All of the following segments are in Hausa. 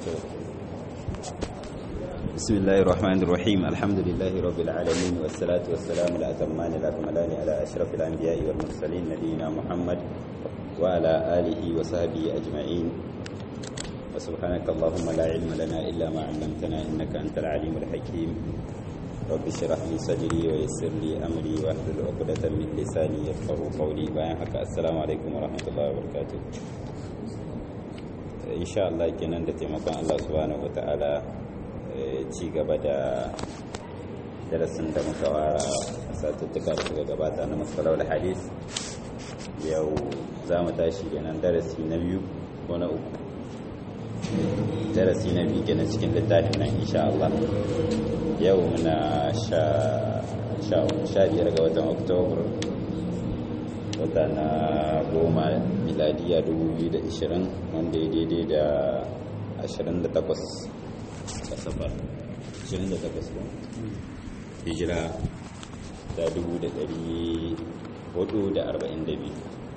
بسم الله الرحمن الرحيم الحمد لله رب العالمين والصلاة والسلام الأتمان الأكملان على أشرف الأنبياء والمرسلين نبينا محمد وعلى آله وصحبه أجمعين وسبحانك اللهم لا علم لنا إلا ما علمتنا إنك أنت العليم الحكيم رب اشرح لي صدري ويسر لي أمري واحلل عقدة من لساني يفقهوا قولي باين السلام عليكم ورحمة الله وبركاته insha Allah kenan da taimakon Allah subhanahu wata'ala ci gaba da darasin da muka wara satuttuka da suka gabata na matsalar hadis yau za mu tashi kenan darasi na biyu ko na uku darasi na biyu kenan cikin littafin nan insha Allah yau muna sha biyar ga watan oktobar wata na goma miladiya 2020 wanda ya daidai da 28 kasabar 28 ba hijira da 442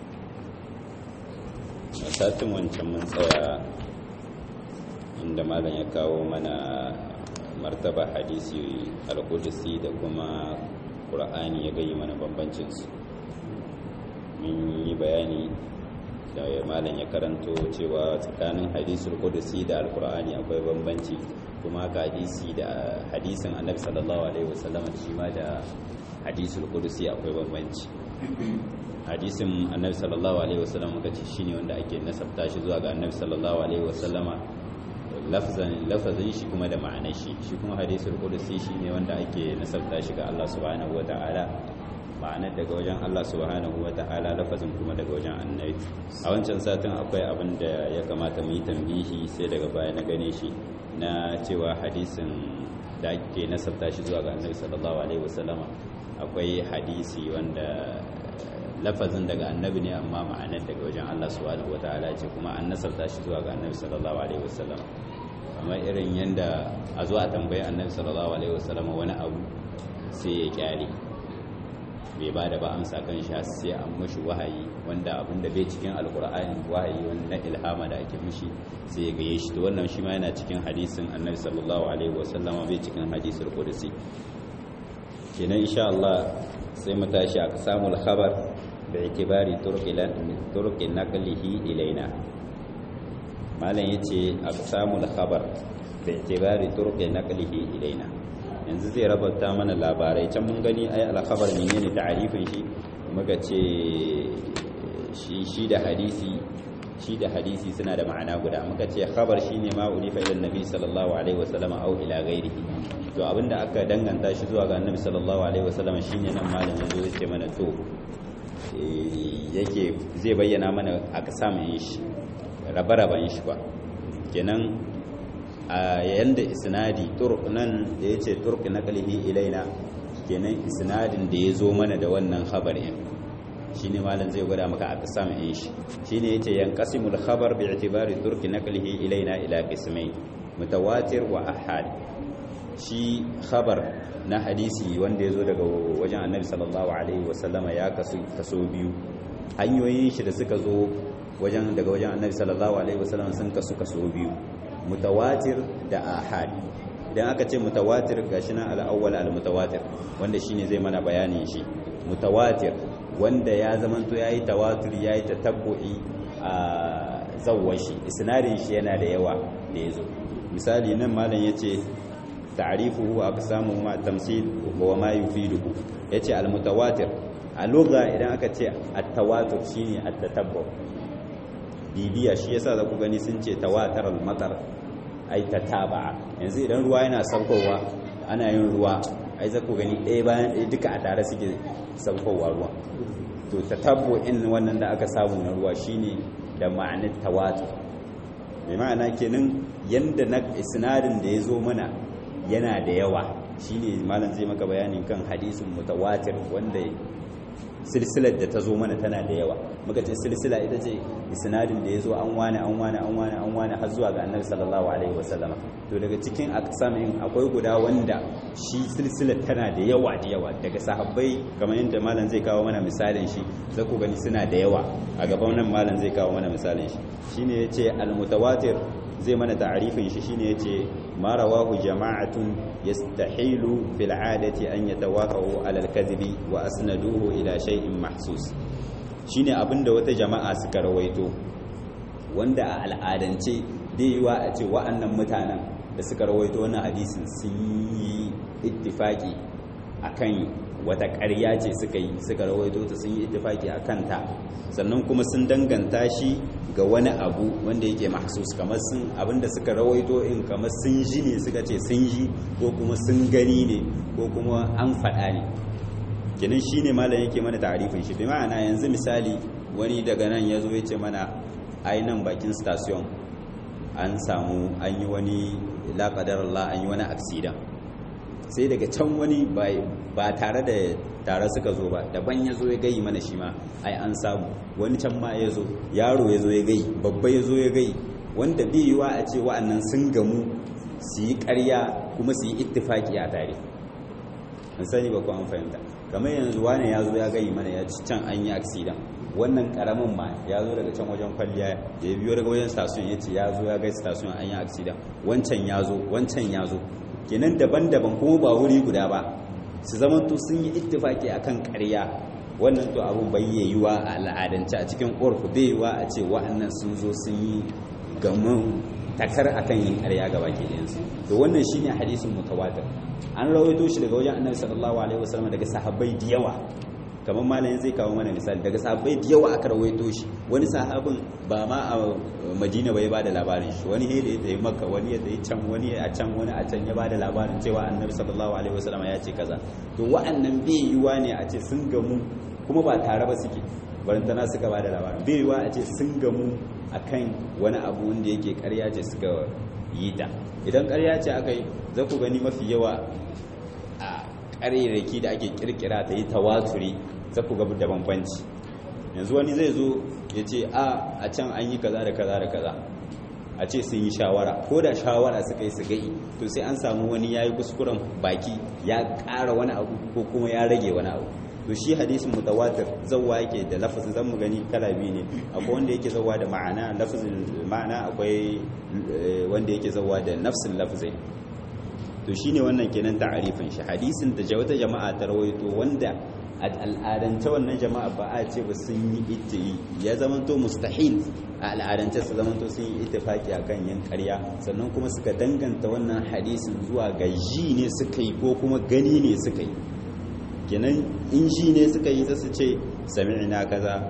a satin wancan mun tsaya inda malam ya kawo mana martaba hadisi al-qudsi da kuma ƙur'ani ya gayi mana bambancinsu mun yi bayani da malam ya karanto cewa tsakanin hadisul qudusi da alqur'ani akwai bambanci kuma haka hadisi da hadisin annabi sallallahu alaihi wasallam shi ma da hadisul qudusi akwai bambanci hadisin annabi sallallahu alaihi wasallam muka ce shine wanda ake nasabta shi zuwa ga annabi sallallahu alaihi wasallama lafzan lafazin shi kuma da ma'anar shi shi kuma hadisul qudusi shine wanda ake nasabta shi ga Allah subhanahu wataala ma'anar daga wajen Allah subhanahu wa ta'ala lafazin kuma daga wajen annabi a wancan satin akwai abin da ya kamata mu yi tambihi sai daga baya na gane shi na cewa hadisin da ake nasabta shi zuwa ga annabi sallallahu alaihi wasallama akwai hadisi wanda lafazin daga annabi ne amma ma'anar daga wajen Allah subhanahu wa ta'ala ce kuma an nasabta shi zuwa ga annabi sallallahu alaihi wasallama amma irin yanda a zuwa tambayi annabi sallallahu alaihi wasallama wani abu sai ya kyale bai ba da ba amsa kan shi sai an mashi wahayi wanda abinda bai cikin alkur'ani wahayi wanda ilhama da ake mishi sai ya gaye shi to wannan shi ma yana cikin hadisin annabi sallallahu alaihi wasallam bai cikin hadisul qudsi kenan insha Allah sai mu tashi a samun khabar bi itibari turqi turqi naqlihi ilaina malam yace a samun khabar bi itibari turqi naqlihi ilaina yanzu zai rabata mana labarai can mun gani ai alkhabar menene ta'arifin shi muka ce shi shi da hadisi shi da hadisi suna da ma'ana guda muka ce khabar shine ma ulifa ila annabi sallallahu alaihi wasallam au ila ghairihi to abinda aka danganta shi zuwa ga annabi sallallahu alaihi wasallam shine nan malam yanzu zai ce mana to yake zai bayyana mana aka samu shi rabe-raben shi ba kenan a yanda isnadi turk nan da ya ce turk na kalihi ilaina kenan isnadin da ya zo mana da wannan khabarin shi ne malam zai gwada maka a kasam in shi shi ne ya ce yan kasimul khabar bi itibari turk na kalihi ilaina ila kismai mutawatir wa ahad shi khabar na hadisi wanda ya zo daga wajen annabi sallallahu alaihi wasallama ya kasu kaso biyu hanyoyin shi da suka zo wajen daga wajen annabi sallallahu alaihi wasallama sun kasu kaso biyu mutawatir da ahad idan aka ce mutawatir gashi nan al-awwal al-mutawatir wanda shine zai mana bayanin shi mutawatir wanda ya zamanto yayi tawatur yayi tatabbu'i a zawwashi isnadin shi yana da yawa da yazo misali nan malam yace ta'rifuhu aqsamu ma tamsil wa ma yufiduhu yace al-mutawatir a lugha idan aka ce at-tawatur shine at-tatabbu bibiya shi yasa za ku gani sun ce tawatar al-matar ai ta taba yanzu idan ruwa yana saukowa ana yin ruwa ai za ku gani ɗaya bayan ɗaya duka a tare suke saukowa ruwa to ta tabbo in wannan da aka samu na ruwa shine da ma'anar tawatur mai ma'ana kenan yanda na isnadin da ya zo mana yana da yawa shine malam zai maka bayanin kan hadisin mutawatir wanda silsilar da ta zo mana tana da yawa muka ce silsila ita ce isnadin da ya zo an wane an wane an wane an wane har zuwa ga annabi sallallahu alaihi wasallama to daga cikin aqsamin akwai guda wanda shi silsilar tana da yawa da yawa daga sahabbai kamar yadda malam zai kawo mana misalin shi za ku gani suna da yawa a gaban nan malam zai kawo mana misalin shi shine yace al mutawatir zai mana ta'arifin shi shine yace ma rawahu jama'atun yastahilu fil 'adati an yatawaqa'u 'ala al-kadhibi wa asnaduhu ila shay'in mahsus shine abinda wata jama'a suka rawaito wanda a al'adance dai yiwa a ce wa'annan mutanen da suka rawaito wannan hadisin sun yi ittifaki akan wata ƙarya ce suka yi suka rawaito ta sun yi ittifaki akan ta sannan kuma sun danganta shi ga wani abu wanda yake mahsus kamar sun abinda suka rawaito in kamar sun ji ne suka ce sun ji ko kuma sun gani ne ko kuma an faɗa ne kenan shine malam yake mana ta'arifin shi bi ma'ana yanzu misali wani daga nan ya zo ya ce mana ai nan bakin station an samu an yi wani laƙadar Allah an yi wani aksidan sai daga can wani ba tare da tare suka zo ba daban ya zo ya gayi mana shi ma ai an samu wani can ma ya zo yaro ya zo ya gayi babba ya zo ya gayi wanda bai yiwa a ce wa'annan sun gamu su yi ƙarya kuma su yi ittifaki a tare an sani ba ku an fahimta kamar yanzu wani ya zo ya gayi mana ya ci can an yi aksidan wannan karamin ma ya zo daga can wajen kwalliya da ya biyo daga wajen station ya ce ya zo ya gai station an yi aksidan wancan ya zo wancan ya zo kenan daban-daban kuma ba wuri guda ba su zamanto sun yi ittifaki akan ƙarya wannan to abun bai yiwuwa a al'adance a cikin urfu bai yiwuwa a ce wa'annan sun zo sun yi gamin takar akan yin ƙarya ga baki ɗayansu to wannan shine hadisin mutawatir an rawaito shi daga wajen annabi sallallahu alaihi wasallam daga sahabbai da yawa kamar malamin zai kawo mana misali daga sahabbai da yawa aka rawaito shi wani sahabin ba ma a madina bai bada labarin shi wani da ya tafi makka wani ya tafi can wani a can wani a can ya bada labarin cewa annabi sallallahu alaihi wasallam ya ce kaza to wa'annan bai yiwa ne a ce sun gamu kuma ba tare ba suke barantana suka bada labarin bai yiwa a ce sun gamu akan wani abu wanda yake karya ce suka yi ta idan karya ce aka yi za ku gani mafi yawa a ƙarerake da ake kirkira ta yi tawaturi za ku gabu da bambanci yanzu wani zai zo ya ce a a can an yi kaza da kaza da kaza a ce sun yi shawara ko da shawara suka yi su gai to sai an samu wani ya yi kuskuren baki ya ƙara wani abu ko kuma ya rage wani abu to shi hadisin mutawatir zawwa yake da lafazin zan mu gani kala biyu ne akwai wanda yake zawwa da ma'ana lafazin ma'ana akwai wanda yake zawwa da nafsin lafzai to shine wannan kenan ta'arifin shi hadisin da wata jama'a ta rawaito wanda a al'adance wannan jama'a ba a ce ba sun yi iti ya zamanto mustahil a al'adance su zamanto sun yi ittifaki akan yin ƙarya sannan kuma suka danganta wannan hadisin zuwa ga ji ne suka yi ko kuma gani ne suka yi kenan in ji ne suka yi su ce sami'na kaza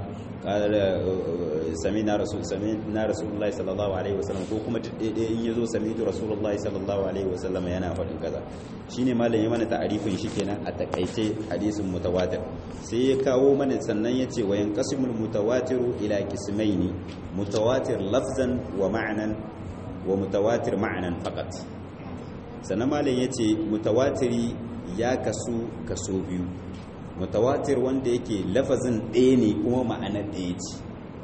sami'na rasul sami'na rasulullahi sallallahu alaihi wasallam ko kuma daidai in yazo sami'tu rasulullahi sallallahu alaihi wasallam yana faɗin kaza shine malam ya mana ta'arifin shi kenan a takaice hadisin mutawatir sai ya kawo mana sannan yace wa yanqasimul mutawatiru ila qismaini mutawatir lafzan wa ma'nan wa mutawatir ma'nan faqat sannan malam yace mutawatiri ya kasu kaso biyu mutawatir wanda yake lafazin ɗaya ne kuma ma'anar ɗaya ce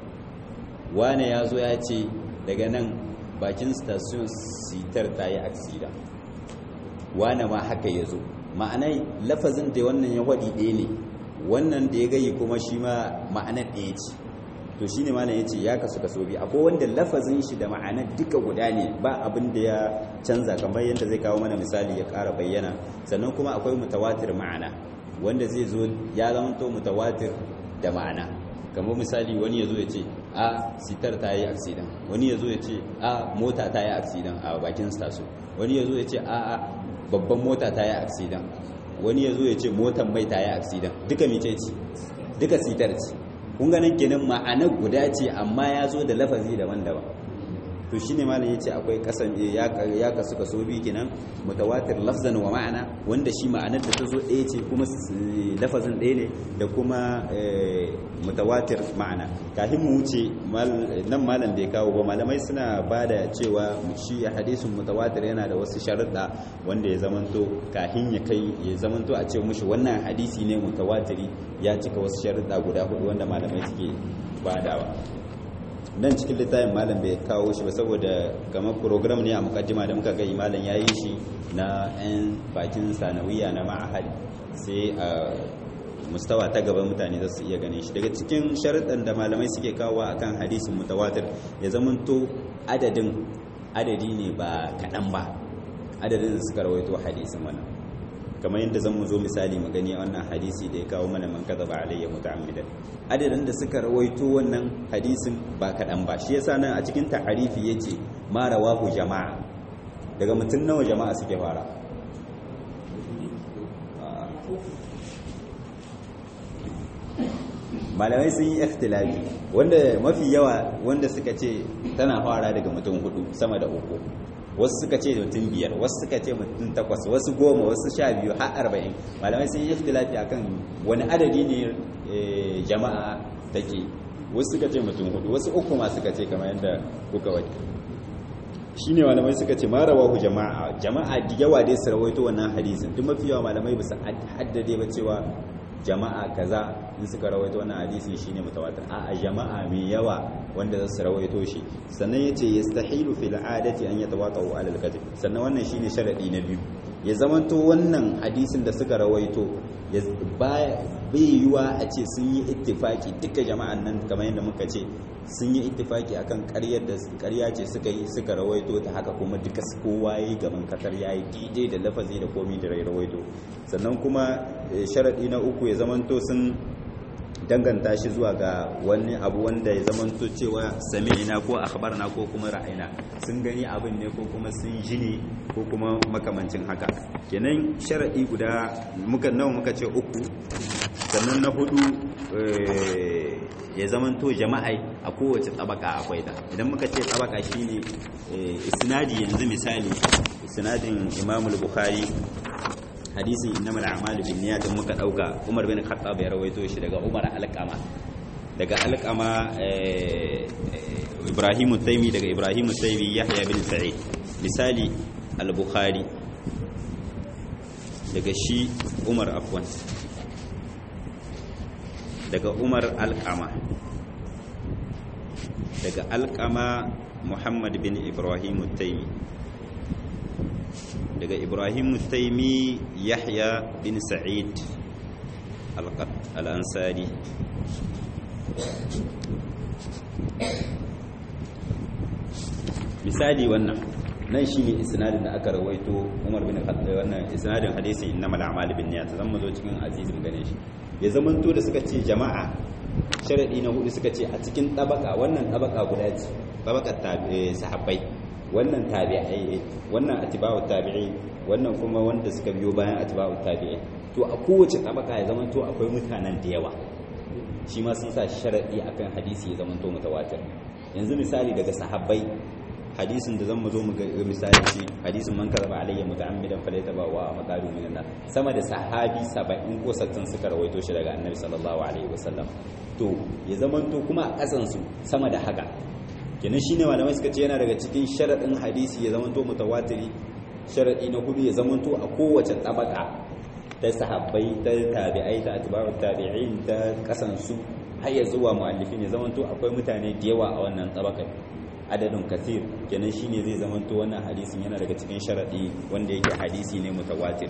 wane ya zo ya ce daga nan bakin station sitar ta yi aksida wane ma haka ya zo ma'anai lafazin da wannan ya waɗi ɗaya ne wannan da ya gayi kuma shi ma ma'anar ɗaya ce to shi ne ma ya ce ya kasu kaso biyu akwai wanda lafazin shi da ma'anar duka guda ne ba abin da ya canza kamar yadda zai kawo mana misali ya ƙara bayyana sannan kuma akwai mutawatir ma'ana wanda zai zo ya zamanto mutawatir da ma'ana kamar misali wani ya zo ya ce a sitar ta yi aksidan wani ya zo ya ce a mota ta yi aksidan a bakin station wani ya zo ya ce a a babban mota ta yi aksidan wani ya zo ya ce motan mai ta yi aksidan duka mice ce duka sitar ce kun ganin kenan ma'anar guda ce amma ya zo da lafazi daban-daban to shine malam yace akwai kasan ya kasu kaso biyu kenan mutawatir lafzan wa ma'ana wanda shi ma'anar da ta zo ɗaya ce kuma lafazin ɗaya ne da kuma mutawatir ma'ana kafin mu wuce nan malam bai kawo ba malamai suna ba da cewa shi hadisin mutawatir yana da wasu sharuɗa wanda ya zamanto kafin ya kai ya zamanto a ce mushi wannan hadisi ne mutawatiri ya cika wasu sharuɗa guda hudu wanda malamai suke badawa nan cikin littafin malam bai kawo shi ba saboda kamar program ne a mukaddima da muka gai malam ya yi shi na 'yan bakin sanawiya na ma'ahali sai a mustawa ta gaba mutane za su iya ganin shi daga cikin sharuɗan da malamai suke kawo akan hadisin mutawatir ya zamanto adadin adadi ne ba kaɗan ba adadin da suka rawaito hadisin wannan kamar yadda zan mu zo misali mu gani wannan hadisi da ya kawo mana man kadaba alayya muta'ammidan adadin da suka rawaito wannan hadisin ba kaɗan ba shi yasa nan a cikin ta'arifi yace ma rawahu jama'a daga mutum nawa jama'a suke fara malamai sun yi ikhtilafi wanda mafi yawa wanda suka ce tana fara daga mutum hudu sama da uku wasu suka ce mutum biyar wasu suka ce mutum takwas wasu goma wasu sha biyu har arba'in malamai sun yi ikhtilafi akan wani adadi ne jama'a take wasu suka ce mutum hudu wasu uku ma suka ce kamar yadda kuka wani shi ne malamai suka ce mara wahu jama'a jama'a da yawa dai su rawaito wannan hadisin duk mafi yawa malamai ba su haddade ba cewa jama'a kaza in suka rawaito wannan hadisi shine mutawatir a jama'a mai yawa wanda za su rawaito shi sannan yace yastahilu fil adati an yatawaqa'u ala al-kadhib sannan wannan shine sharadi na biyu ya zamanto wannan hadisin da suka rawaito bai yiwa a ce sun yi ittifaki duka jama'an nan kamar yadda muka ce sun yi ittifaki akan ƙaryar da ƙarya ce suka yi suka rawaito ta haka kuma duka kowa yi gaban katar yayi daidai da lafazi da komi da rawaito sannan kuma sharadi na uku ya zamanto sun danganta shi zuwa ga wani abu wanda ya zamanto cewa sami'ina ko akhbarna ko kuma ra'ayina sun gani abin ne ko kuma sun ji ne ko kuma makamancin haka kenan sharadi guda muka nawa muka ce uku sannan na hudu ya zamanto jama'a a kowace tsabaka akwai ta idan muka ce tsabaka shine isnadi yanzu misali isnadin Imam al-Bukhari hadisin innamal a'malu binniyat muka dauka Umar bin Khattab ya rawaito shi daga Umar al-Qama daga al-Qama Ibrahim Taymi daga Ibrahim Taymi Yahya bin Sa'id misali al-Bukhari daga shi Umar afwan daga Umar al-Qama daga al-Qama Muhammad bin Ibrahim Taymi daga ibrahim taimi yahya bin sa'id al-ansari misali wannan nan shine isnadin da aka rawaito Umar bin Khattab wannan isnadin hadisin innamal a'malu binniyat zan mu zo cikin azizin gane shi ya zamanto da suka ce jama'a sharadi na hudu suka ce a cikin tabaka wannan tabaka guda ce tabakar sahabbai wannan tabi'ai wannan atiba'u tabi'i wannan kuma wanda suka biyo bayan atiba'u tabi'i to a kowace tabaka ya zama to akwai mutanen da yawa shi ma sun sa sharadi akan hadisi ya zama to mutawatir yanzu misali daga sahabbai hadisin da zan mu zo mu ga misali ce hadisin man karaba alayya muta'ammidan falaytaba wa maqalu minan nar sama da sahabi 70 ko 60 suka rawaito shi daga annabi sallallahu alaihi wasallam to ya zama to kuma a kasan su sama da haka kenan shine malamai suka ce yana daga cikin sharadin hadisi ya zamanto mutawatiri sharadi na hudu ya zamanto a kowace tabaka ta sahabbai ta tabi'ai ta atba'u tabi'in ta kasansu har ya zuwa muallifin ya zamanto akwai mutane da yawa a wannan tabakai adadin kathir kenan shine zai zamanto wannan hadisin yana daga cikin sharadi wanda yake hadisi ne mutawatiri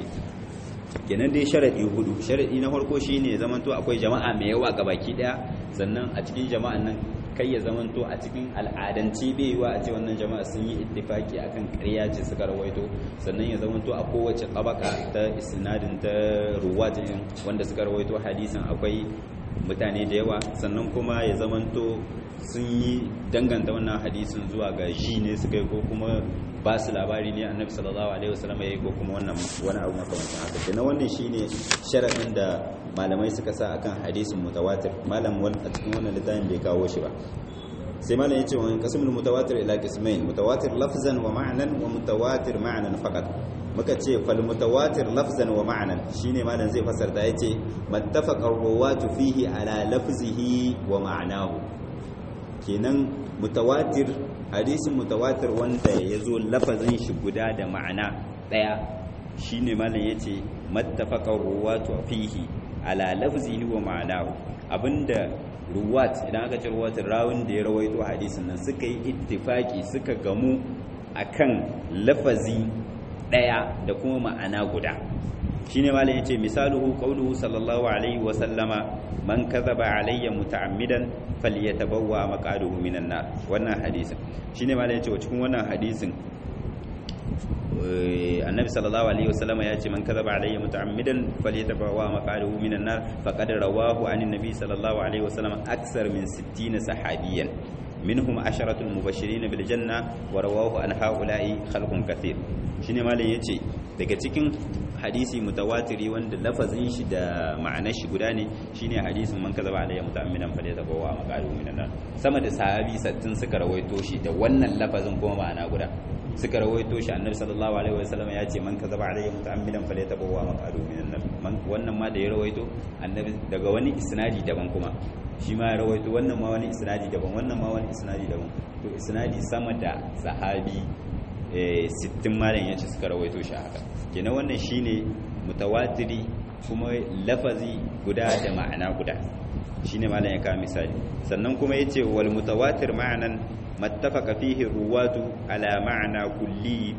kenan dai sharadi hudu sharadi na farko shine ya zamanto akwai jama'a mai yawa gabaki daya sannan a cikin jama'an nan kai ya zamanto a cikin al'adance bai yiwa a ce wannan jama'a sun yi ittifaki akan ƙarya ce suka rawaito sannan ya zamanto a kowace tabaka ta isnadin ta ruwatin wanda suka rawaito hadisin akwai mutane da yawa sannan kuma ya zamanto sun yi danganta wannan hadisin zuwa ga ji ne suka yi ko kuma ba su labari ne annabi sallallahu alaihi wasallam ya yi ko kuma wannan wani abu makamancin haka kenan wannan shine sharadin da malamai suka sa akan hadisin mutawatir malam wani a cikin wannan littafin bai kawo shi ba sai malam yace wa qasmul mutawatir ila qismain mutawatir lafzan wa ma'nan wa mutawatir ma'nan faqat muka ce fal mutawatir lafzan wa ma'nan shine malam zai fasarta yace mattafaqa ruwatu fihi ala lafzihi wa ma'nahu kenan mutawatir hadisin mutawatir wanda yazo lafazin shi guda da ma'ana daya shine malam yace mattafaqa ruwatu fihi ala lafzihi wa ma'anahu abinda ruwat idan aka ce ruwat rawun da ya rawaito hadisin nan suka yi ittifaki suka gamu akan lafazi daya da kuma ma'ana guda shine malam yace misaluhu qawluhu sallallahu alaihi wa sallama man kadhaba alayya muta'ammidan falyatabawwa maq'aduhu minan nar wannan hadisin shine malam yace wa cikin wannan hadisin annabi sallallahu alaihi wasallama ya ce man kadhaba alayya muta'ammidan falyatabawwa maq'aduhu minan nar faqad rawahu anin nabi sallallahu alaihi wasallam aksar min 60 sahabiyan minhum asharatul mubashirin bil janna wa rawahu an haula'i khalqun kathir shine malam yace daga cikin hadisi mutawatiri wanda lafazin shi da ma'anar shi guda ne shine hadisin man kazaba alayya muta'ammidan fa laysa bawa maqalu minan nar sama da sahabi sattin suka rawaito shi da wannan lafazin kuma ma'ana guda suka rawaito shi annabi sallallahu alaihi wasallam ya ce man kazaba alayya muta'ammidan fa laysa bawa maqalu minan nar wannan ma da ya rawaito annabi daga wani isnadi daban kuma shi ma ya rawaito wannan ma wani isnadi daban wannan ma wani isnadi daban to isnadi sama da sahabi sittin malam yace suka rawaito shi haka kenan wannan shine mutawatiri kuma lafazi guda da ma'ana guda shine malam ya kawo misali sannan kuma yace wal mutawatir ma'anan mattafaqa fihi ruwatu ala ma'ana kulli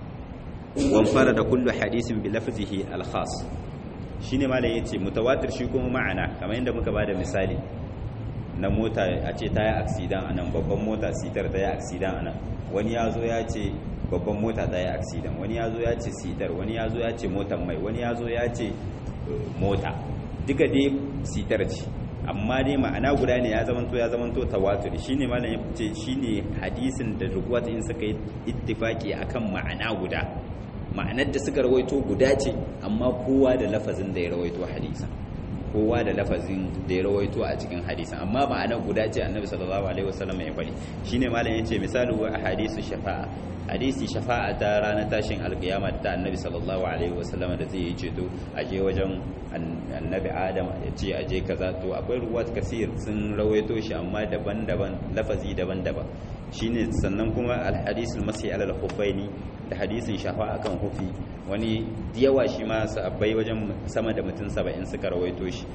wa farada kullu hadisin bi lafzihi al khas shine malam yace mutawatir shi kuma ma'ana kamar yadda muka bada misali na mota a ce ta yi aksidan a nan babban mota sitar ta yi aksidan a nan wani ya zo ya ce babban mota ta yi aksidan wani ya zo ya ce sitar wani ya zo ya ce motan mai wani ya zo ya ce mota duka dai sitar ce amma dai ma'ana guda ne ya zamanto ya zamanto tawatur shine malam ya ce shine hadisin da ruwat in suka yi ittifaki akan ma'ana guda ma'anar da suka rawaito guda ce amma kowa da lafazin da ya rawaito hadisin kowa da lafazin da ya rawaito a cikin hadisin amma ma'anar guda ce annabi sallallahu alaihi wasallam ya faɗi shine malam yace misalu wa hadisu shafa'a hadisi shafa'a ta ranar tashin alkiyama ta annabi sallallahu alaihi wasallam da zai yi ceto a je wajen annabi adam ya ce a je kaza to akwai ruwat kasir sun rawaito shi amma daban-daban lafazi daban-daban shine sannan kuma alhadisul masih alal khuffaini da hadisin shafa akan hufi wani yawa shi ma sahabbai wajen sama da mutum 70 suka rawaito shi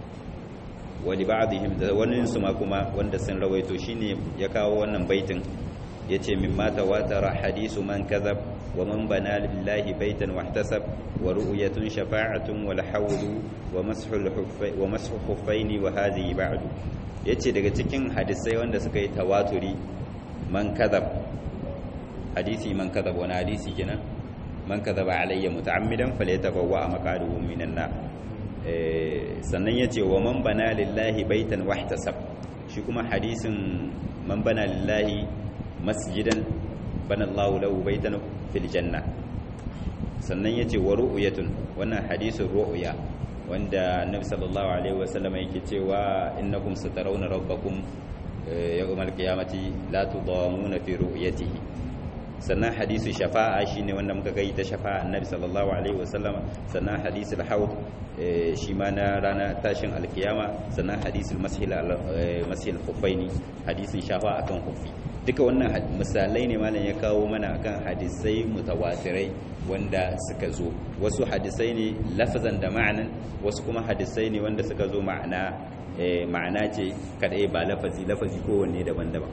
wali ba'dihim da wani su ma kuma wanda sun rawaito shine ya kawo wannan baitin yace mimma tawatara hadisu man kadhab wa man bana lillahi baitan wahtasab wa ru'yatun shafa'atun wal hawlu wa mashul huffai wa mashu huffaini wa hadhihi ba'du yace daga cikin hadisai wanda suka yi tawaturi man kadhab hadisi man kadhab wani hadisi kenan man kadhaba alayya muta'ammidan falyatabawwa maqaduhu minan nar sannan yace wa man bana lillahi baitan wahtasab shi kuma hadisin man bana lillahi masjidan bana Allahu lahu baitan fil janna sannan yace wa ru'yatun wannan hadisin ru'ya wanda annabi sallallahu alaihi wasallam yake cewa innakum satarawna rabbakum yawmal qiyamati la tudamuna fi ru'yatihi sannan hadisu shafa'a shine wanda muka gai ta shafa'a annabi sallallahu alaihi wasallam sannan hadisul haud shi ma na rana tashin alkiyama sannan hadisul mashil mashil khuffaini hadisin shafa'a akan khuffi duka wannan misalai ne malam ya kawo mana akan hadisai mutawatirai wanda suka zo wasu hadisai ne lafazan da ma'anan wasu kuma hadisai ne wanda suka zo ma'ana ma'ana ce kadai ba lafazi lafazi kowanne daban-daban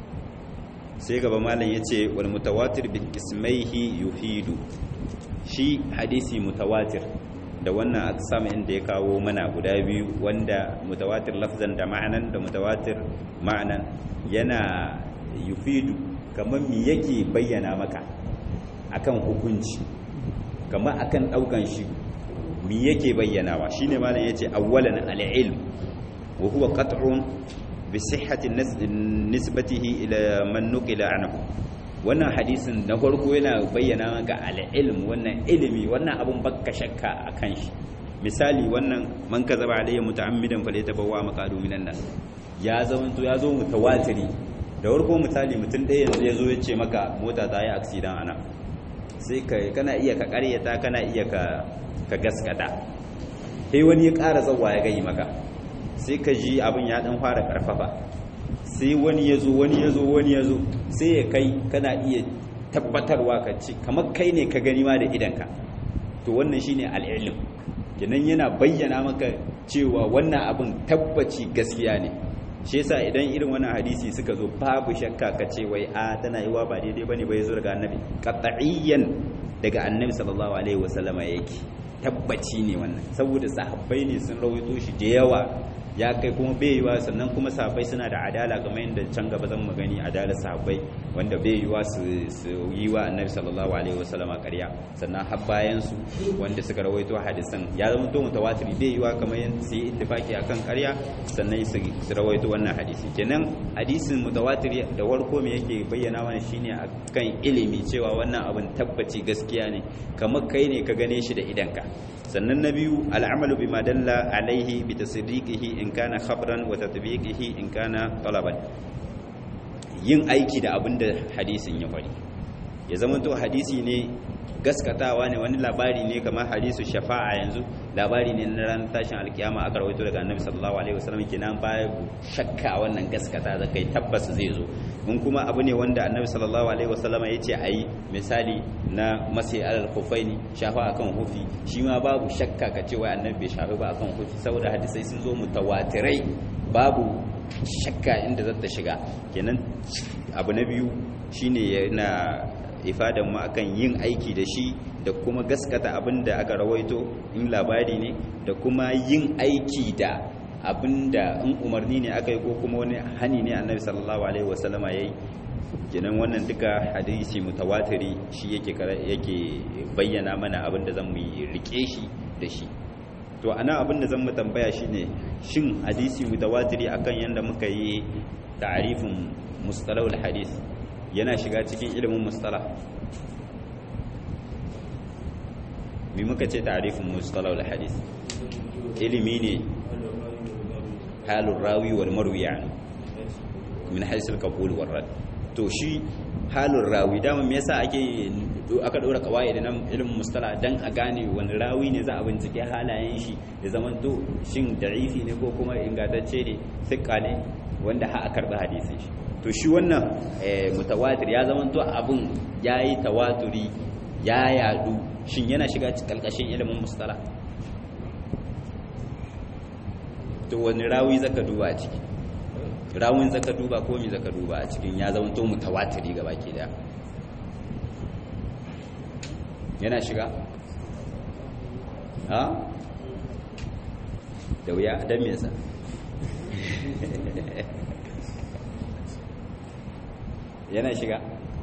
sai gaba malam ya ce wal mutawatir bil ismaihi yufidu shi hadisi mutawatir da wannan aksam inda ya kawo mana guda biyu wanda mutawatir lafzan da ma'anan da mutawatir ma'anan yana yufidu kamar mi yake bayyana maka akan hukunci kamar akan daukan shi mi yake bayyanawa shine malam yace awwalan al-ilm wa huwa qat'un bi sihhati nisbatihi ila man nuqila anhu wannan hadisin na farko yana bayyana maka al-ilm wannan ilimi wannan abun bakka shakka akan shi misali wannan man kazaba alayya muta'ammidan falyatabawa maqadu minan nas ya zama to ya zo mutawatiri da farko misali mutum ɗaya yanzu ya zo ya ce maka mota ta yi accident ana sai kana iya ka karyata kana iya ka gaskata sai wani ya ƙara tsawa ya gai maka sai ka ji abin ya ɗan fara ƙarfafa sai wani ya zo wani ya zo wani ya zo sai ya kai kana iya tabbatarwa ka ce kamar kai ne ka gani ma da idanka to wannan shine al'ilim kenan yana bayyana maka cewa wannan abin tabbaci gaskiya ne shi yasa idan irin wannan hadisi suka zo babu shakka ka ce wai a tana yiwa ba daidai bane bai zo daga annabi qat'iyyan daga annabi sallallahu alaihi wasallama yake tabbaci ne wannan saboda sahabbai ne sun rawaito shi da yawa ya kai kuma bai yiwa sannan kuma sahabbai suna da adala kamar yadda can gaba zan magani adalar sahabbai wanda bai yiwa su yi wa annabi sallallahu alaihi wasallam a ƙarya sannan har bayan su wanda suka rawaito hadisan ya zama to mutawatir bai yiwa kamar yadda su yi ittifaki akan ƙarya sannan su rawaito wannan hadisi kenan hadisin mutawatir da warko me yake bayyana mana shine akan ilimi cewa wannan abin tabbaci gaskiya ne kamar kai ne ka gane shi da idanka sannan na biyu al'amalu bima dalla alaihi bi tasdiqihi in kana khabran wa tatbiqihi in kana talaban yin aiki da abin da hadisin ya faɗi ya zama to hadisi ne gaskatawa ne wani labari ne kamar hadisu shafa'a yanzu labari ne na ranar tashin alkiyama aka rawaito daga annabi sallallahu alaihi wasallam kenan ba shakka wannan gaskata da kai tabbas zai zo in kuma abu ne wanda annabi sallallahu alaihi wasallam ya ce ayi misali na masai alal khufaini shafa akan hufi shi ma babu shakka ka ce wai annabi bai shafi ba akan hufi saboda hadisai sun zo mutawatirai babu shakka inda zata shiga kenan abu na biyu shine yana ifadan mu akan yin aiki da shi da kuma gaskata abin da aka rawaito in labari ne da kuma yin aiki da abin da in umarni ne aka yi ko kuma wani hani ne annabi sallallahu alaihi wasallama yayi kenan wannan duka hadisi mutawatiri shi yake yake bayyana mana abin da zan mu rike shi da shi to ana abin da zan mu tambaya shine shin hadisi mutawatiri akan yanda muka yi ta'arifin mustalahul hadis yana shiga cikin ilimin mustala mi muka ce ta'arifin mustalahul hadis ilimi ne halin rawi wal marwi yani min haisul qabul wal rad to shi halin rawi dama me yasa ake aka dora kawai da nan ilimin mustala dan a gane wani rawi ne za a bincike halayen shi da zaman to shin da'ifi ne ko kuma ingantacce ne sikka ne wanda ha a karɓi hadisin shi to shi wannan mutawatir ya zama to abun yayi tawaturi ya yadu shin yana shiga kalkashin ilimin mustala to wani rawi zaka duba a ciki rawin zaka duba ko mi zaka duba a cikin ya zama to mutawatiri gaba ke da yana shiga ha da wuya dan me yasa yana shiga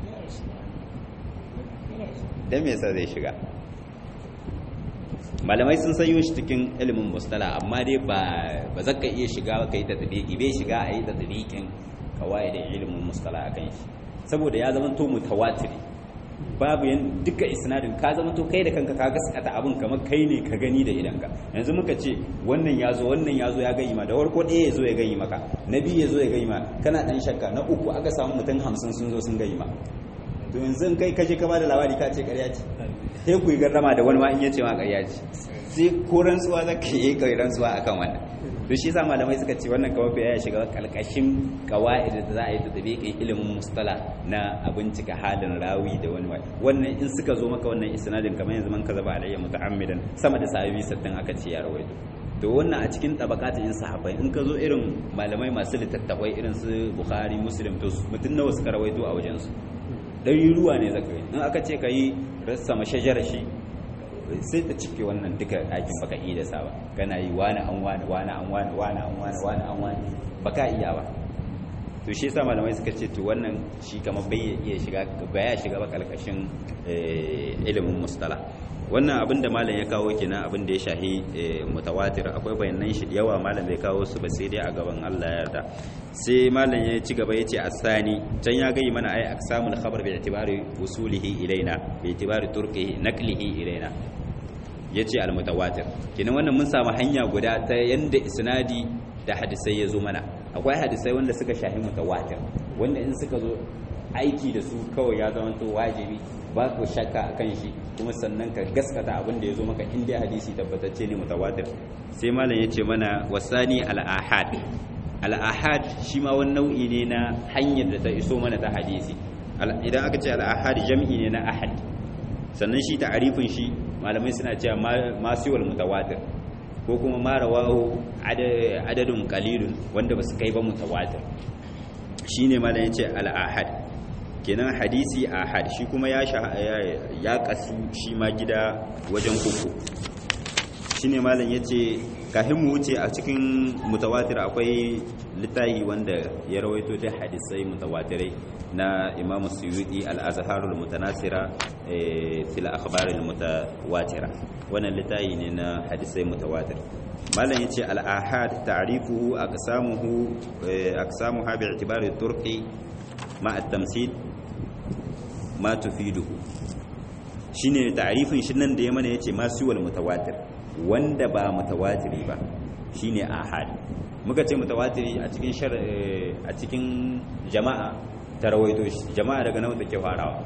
dan me yasa zai shiga malamai sun sanyo shi cikin ilimin mustala amma dai ba ba zaka iya shiga ka yi tadbiki bai shiga a yi tadbikin kawai da ilimin mustala akan shi saboda ya zama to mutawatiri babu yan duka isnadin ka zama to kai da kanka ka gaskata abin kamar kai ne ka gani da idanka yanzu muka ce wannan ya zo wannan ya zo ya gani ma da warko ɗaya ya zo ya gani maka na biyu ya zo ya gani ma kana ɗan shakka na uku aka samu mutum hamsin sun zo sun gani ma to yanzu kai kaje ka bada labari ka ce ƙarya ce sai ku yi garrama da wani ma in ya ce ma ƙarya ce sai ko rantsuwa za ka yi kai rantsuwa akan wannan to shi sa malamai suka ce wannan kawai ya shiga kalkashin kawa'id da za a yi ta tabiqin ilimin mustala na abincika halin rawi da wani wani wannan in suka zo maka wannan isnadin kamar yanzu man kaza ba alayya muta'ammidan sama da sahabi sattin aka ce ya rawaito to wannan a cikin tabakatin in sahabbai in ka zo irin malamai masu littattafai irin su bukhari muslim to mutum nawa suka rawaito a wajen su ɗari ruwa ne zaka yi in aka ce ka yi rassa mashajar shi sai ta cike wannan duka ɗakin baka iya da saba kana yi wani an wani wani an wani wani an wani wani an wani baka iya ba to shi yasa malamai suka ce to wannan shi kamar bai iya shiga baya shiga ba kalkashin ilimin mustala wannan abin da malam ya kawo kenan abin da ya shahi mutawatir akwai bayanan shi yawa malam bai kawo su ba sai dai a gaban Allah ya yarda sai malam ya ci gaba yace asani can ya gayi mana ai aksamul khabar bi itibari usulihi ilaina bi itibari turqihi naqlihi ilaina yace al mutawatir kenan wannan mun samu hanya guda ta yanda isnadi da hadisai ya zo mana akwai hadisai wanda suka shahi mutawatir wanda in suka zo aiki da su kawai ya zama to wajibi ba ku shakka akan shi kuma sannan ka gaskata abin da ya zo maka inda hadisi tabbatacce ne mutawatir sai malam ya ce mana wasani al-ahad al-ahad shi ma wani nau'i ne na hanyar da ta iso mana ta hadisi idan aka ce al-ahad jam'i ne na ahad sannan shi ta'arifin shi malamai suna cewa ma siwal mutawatir ko kuma ma rawahu adadun qalilun wanda ba su kai ba mutawatir shine malam ya ce al-ahad kenan hadisi ahad shi kuma ya ya kasu shi ma gida wajen uku shine malam yace kafin mu wuce a cikin mutawatir akwai littafi wanda ya rawaito da hadisai mutawatirai na Imam Suyuti al-Azharul Mutanasira fil akhbar al-mutawatira wannan littafi ne na hadisai mutawatir malam yace al-ahad ta'rifuhu aqsamuhu aqsamuha bi'tibari turqi ma at-tamsil ma tufiduhu shine ta'rifin shi nan da ya mana yace ma siwal mutawatir wanda ba mutawatiri ba shine ahad muka ce mutawatiri a cikin shar a cikin jama'a ta rawaito shi jama'a daga nawa take farawa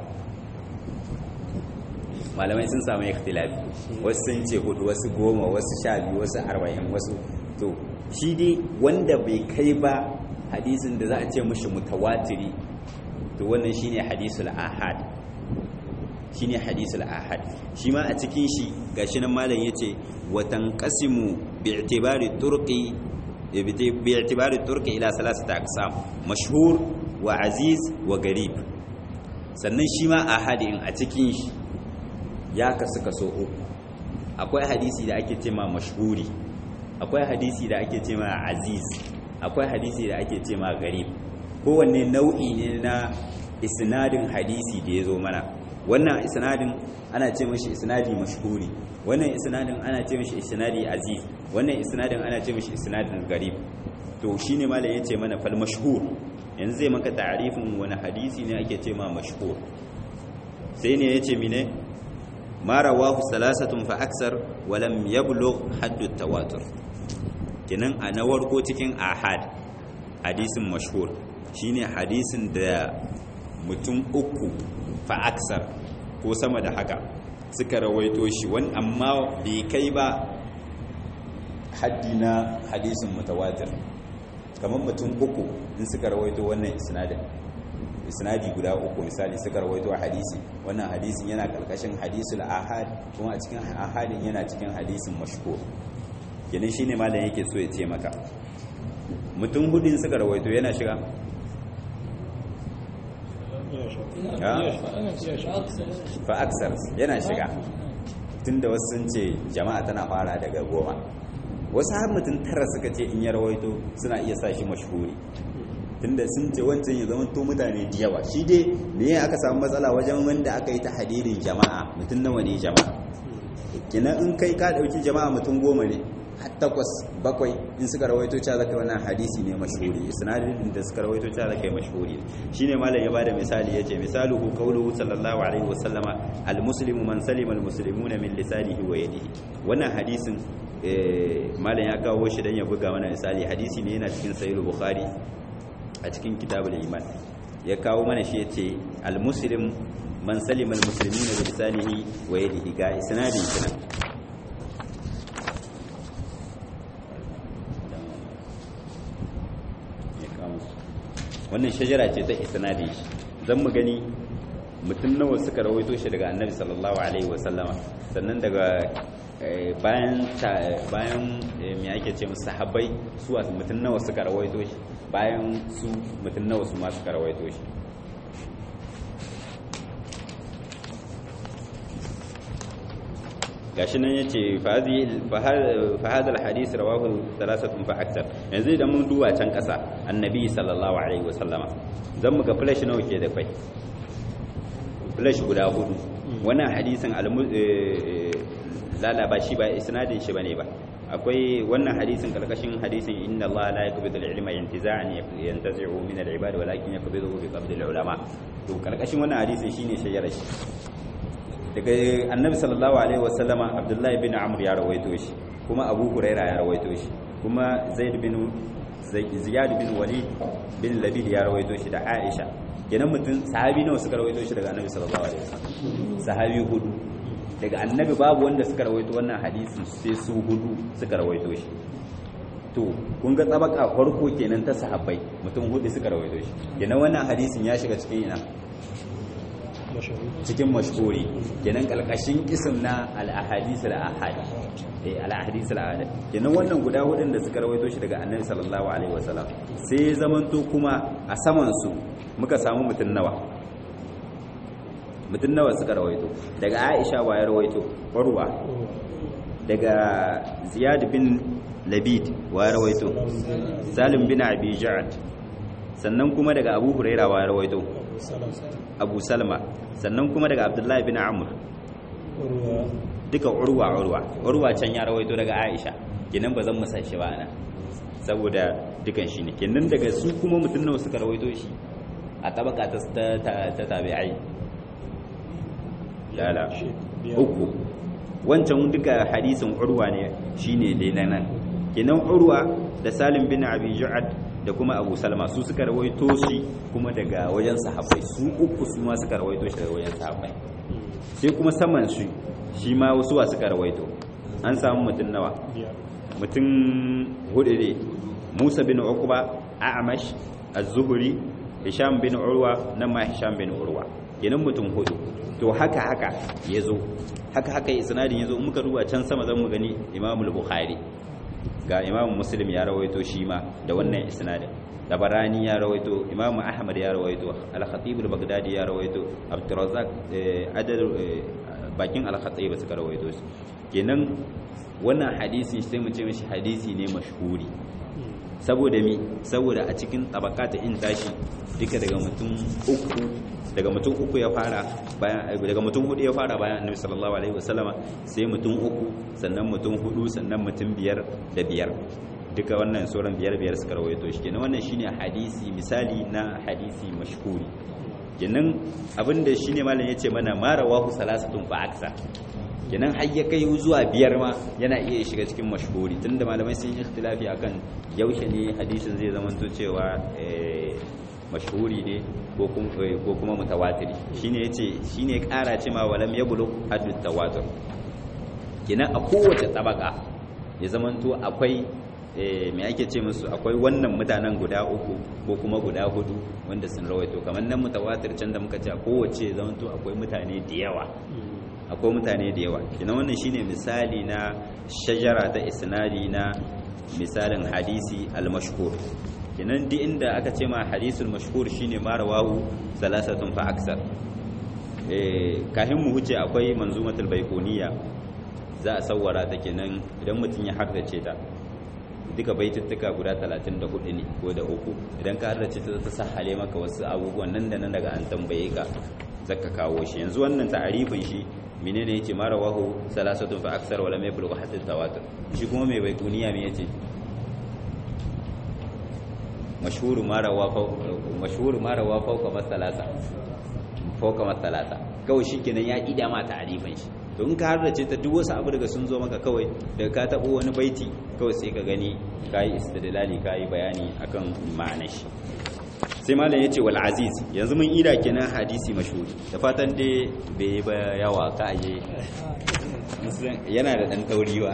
malamai sun samu ikhtilafi wasu sun ce hudu wasu goma wasu sha biyu wasu arba'in wasu to shi dai wanda bai kai ba hadisin da za a ce mushi mutawatiri to wannan shine hadisul ahad shine hadisul ahad shi ma a cikin shi gashi nan malam yace wa tanqasimu bi'tibari turqi bi'tibari turqi ila salasati aqsam mashhur wa aziz wa garib sannan shi ma ahadin a cikin shi ya kasu kaso uku akwai hadisi da ake cema mashhuri akwai hadisi da ake cema aziz akwai hadisi da ake cema garib kowanne nau'i ne na isnadin hadisi da ya zo mana wannan isnadin ana ce mashi isnadi mashhuri wannan isnadin ana ce mashi isnadi aziz wannan isnadin ana ce mashi isnadin garib to shine malam yace mana fal mashhur yanzu zai maka ta'rifin wani hadisi ne ake ce ma mashhur sai ne yace mine ma rawahu salasatun fa aksar wa lam yablugh haddu tawatur kinan a na warko cikin ahad hadisin mashhur shine hadisin da mutum uku fa aksar ko sama da haka suka rawaito shi wani amma bai kai ba haddi na hadisin mutawatir kamar mutum uku in suka rawaito wannan isnadin isnadi guda uku misali suka rawaito hadisi wannan hadisin yana karkashin hadisul ahad kuma a cikin ahadin yana cikin hadisin mashhur kenan shine malam yake so ya ce maka mutum hudin suka rawaito yana shiga fa aksar yana shiga tunda wasu sun ce jama'a tana fara daga goma wasu har mutum tara suka ce in ya rawaito suna iya sa shi mashhuri tunda sun ce wancan ya zama to mutane da yawa shi dai me ya aka samu matsala wajen wanda aka yi ta hadirin jama'a mutum nawa ne jama'a kenan in kai ka dauki jama'a mutum goma ne har takwas bakwai in suka rawaito cewa zaka wannan hadisi ne mashhuri isnadin da suka rawaito cewa zaka yi mashhuri shine malam ya bada misali yace misaluhu qawluhu sallallahu alaihi wasallama almuslimu man salima almuslimuna min lisanihi wa yadihi wannan hadisin malam ya kawo shi dan ya buga mana misali hadisi ne yana cikin sahih bukhari a cikin kitabul iman ya kawo mana shi yace almuslim man salima almuslimuna bi lisanihi wa yadihi ga isnadin kenan wannan shajara ce ta isnadi zan mu gani mutum nawa suka rawaito shi daga annabi sallallahu alaihi wasallama sannan daga bayan bayan me ake ce musu sahabbai su mutum nawa suka rawaito shi bayan su mutum nawa su ma suka rawaito shi gashi nan yace fa hadha alhadith rawahu thalathatun fa akthar yanzu idan mun duba can kasa annabi sallallahu alaihi wasallama zan mu ga flash nawa ke da kai flash guda hudu wannan hadisin lala ba shi ba isnadin shi bane ba akwai wannan hadisin karkashin hadisin inna Allah la yaqbidu al-ilma intiza'an yantazi'u min al-ibad walakin yaqbiduhu bi qabdi al-ulama to karkashin wannan hadisin shine shajarar shi daga annabi sallallahu alaihi wasallama abdullahi bin amr ya rawaito shi kuma abu huraira ya rawaito shi kuma zaid bin ziyad bin walid bin labid ya rawaito shi da aisha kenan mutum sahabi nawa suka rawaito shi daga annabi sallallahu alaihi wasallam sahabi hudu daga annabi babu wanda suka rawaito wannan hadisin sai su hudu suka rawaito shi to kun ga tsabaka farko kenan ta sahabbai mutum hudu suka rawaito shi kenan wannan hadisin ya shiga cikin ina cikin mashhuri kenan kalkashin isim na al-ahadith al-ahad eh al-ahadith al-ahad kenan wannan guda hudun da suka rawaito shi daga annabi sallallahu alaihi wasallam sai zamanto kuma a saman su muka samu mutun nawa mutun nawa suka rawaito daga Aisha wa ya rawaito Urwa daga ziyad bin labid wa rawaito salim bin abi ja'ad sannan kuma daga abu huraira wa rawaito abu salma sannan kuma daga abdullahi bin amr duka urwa urwa urwa can ya rawaito daga aisha kenan ba zan masa shi ba ana saboda dukan shi ne kenan daga su kuma mutum nawa suka rawaito shi a tabaka ta ta tabi'ai lala uku wancan duka hadisin urwa ne shine dai nan kenan urwa da salim bin abi ju'ad da kuma abu salma su suka rawaito shi kuma daga wajen sahabbai su uku su ma suka rawaito shi daga wajen sahabbai sai kuma saman shi shi ma wasu wa suka rawaito an samu mutum nawa mutum hudu ne musa bin uqba a'mash az-zuhri hisham bin urwa nan ma hisham bin urwa kenan mutum hudu to haka haka yazo haka haka isnadin yazo muka duba can sama zan mu gani Imam al-Bukhari ga Imam Muslim ya rawaito shi ma da wannan isnadin Tabarani ya rawaito Imam Ahmad ya rawaito Al-Khatib al-Baghdadi ya rawaito Abdurrazzaq adad bakin Al-Khatib suka rawaito shi kenan wannan hadisin sai mu ce mishi hadisi ne mashhuri saboda mi saboda a cikin tabakata in tashi duka daga mutum uku daga mutum uku ya fara bayan daga mutum hudu ya fara bayan annabi sallallahu alaihi wasallama sai mutum uku sannan mutum hudu sannan mutum biyar da biyar duka wannan sauran biyar biyar suka rawaito shi kenan wannan shine hadisi misali na hadisi mashhuri kenan abinda shine malam yace mana ma rawahu salasatun fa aksa kenan har ya kai zuwa biyar ma yana iya shiga cikin mashhuri tunda malamai sun yi ikhtilafi akan yaushe ne hadisin zai zamanto cewa mashhuri ne ko kuma mutawatiri shine yace shine kara ce ma walam yablu haddu tawatur kenan a kowace tabaka ya zamanto akwai me ake ce musu akwai wannan mutanen guda uku ko kuma guda hudu wanda sun rawaito kamar nan mutawatir can da muka ce a kowace zamanto akwai mutane da yawa akwai mutane da yawa kina wannan shine misali na shajara ta isnadi na misalin hadisi al-mashhur kinan duk inda aka ce ma hadisul mashhur shine ma rawahu salasatun fa aksar eh kahin mu huce akwai manzumatul baiquniya za a sawara ta kenan idan mutum ya haddace ta duka baituttuka guda 34 ne ko da uku idan ka haddace ta ta sahale maka wasu abubuwan nan da nan daga an tambaye ka zaka kawo shi yanzu wannan ta'arifin shi menene yace ma rawahu salasatun fa aksar wala mai bulgha hatta tawatur shi kuma mai baikuniya me yace mashhuru ma rawa mashhuru ma rawa fawqa masalasa fawqa masalasa kawai shikenan ya ida ma ta'arifin shi to in ka harrace ta duk wasu abu daga sun zo maka kawai daga ka tabo wani baiti kawai sai ka gani kai istidlali kai bayani akan ma'anar shi sai malam ya ce wal aziz yanzu mun ida kenan hadisi mashhuri da fatan dai bai ba yawa ka aje yana da dan tauriwa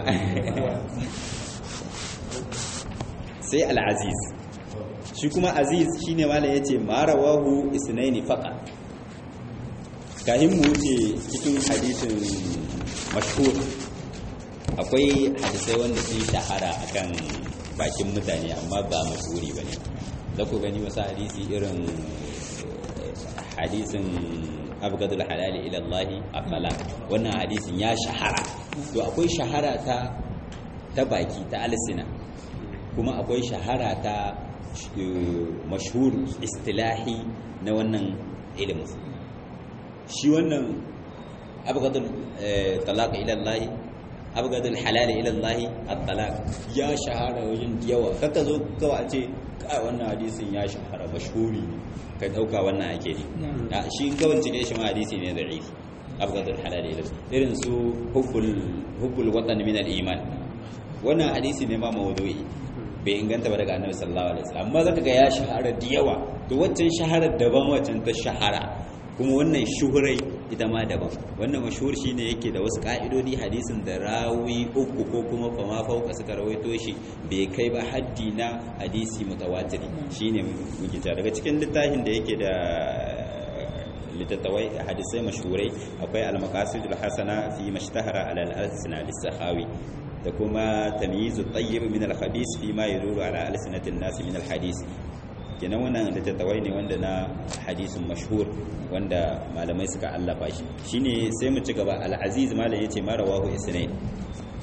sai al aziz shi kuma aziz shine malam ya ce marawahu isnaini faqa kahin mu wuce cikin hadisin mashhur akwai hadisai wanda sun shahara akan bakin mutane amma ba mashhuri bane za ku gani wasu hadisi irin hadisin abgadul halali ilallahi afala wannan hadisin ya shahara to akwai shahara ta ta baki ta alisina kuma akwai shahara ta mashhur istilahi na wannan ilimin shi wannan abgadul talaq ilallahi abgadul halali ilallahi at-talaq ya shahara wajen yawa kaka zo kawai a ce kai wannan hadisin ya shahara mashhuri ne ka dauka wannan ake ne shi kawai cike shi ma hadisi ne da'if abgadul halal ila irin su hubbul hubbul watan min al-iman wannan hadisi ne ma mawdu'i bai inganta ba daga annabi sallallahu alaihi wasallam amma zaka ga ya shahara da yawa to waccan shaharar daban waccan ta shahara kuma wannan shuhurai ita ma daban wannan mashhur shine yake da wasu ka'idodi hadisin da rawi uku ko kuma fama fauka suka rawaito shi bai kai ba haddi na hadisi mutawatiri shine muke ta daga cikin littafin da yake da littattawai hadisai mashhurai akwai al-maqasidul hasana fi mashtahara ala al-alsina lis-sahawi da kuma tamyizu tayyib min al-khabith fi ma yaduru ala alsinatin nas min al-hadith kenan wannan littattafai ne wanda na hadisin mashhur wanda malamai suka allafa shi shine sai mu ci gaba al-aziz malam yace ma rawahu isnain